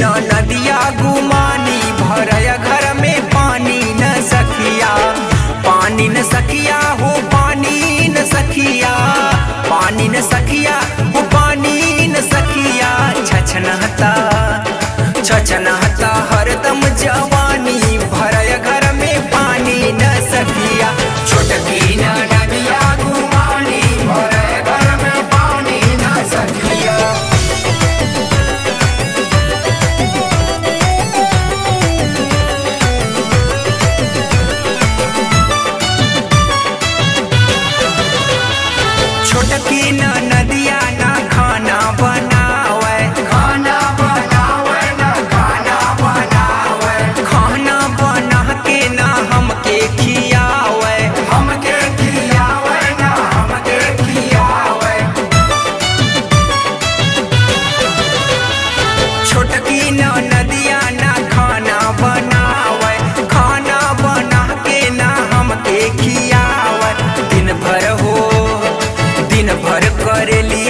न नदिया गुमानी भरय घर में पानी न सखिया पानी न सखिया हो पानी न सखिया पानी न सखिया हो पानी न सखिया छछनहता छछनहता हरदम जवानी भरय घर में पानी न सखिया छोटकी न नदिया गुमानी भरय घर में पानी न सखिया छोटकी न नदिया न खाना बनावे खाना बनावे न खाना बनावे खाना बना के न हमके खियावे हमके खियावे न हमके खियावे छोटकी न नदिया न खाना बनावे खाना बना के न हमके खियावे दिन भर हो दिन भर करेली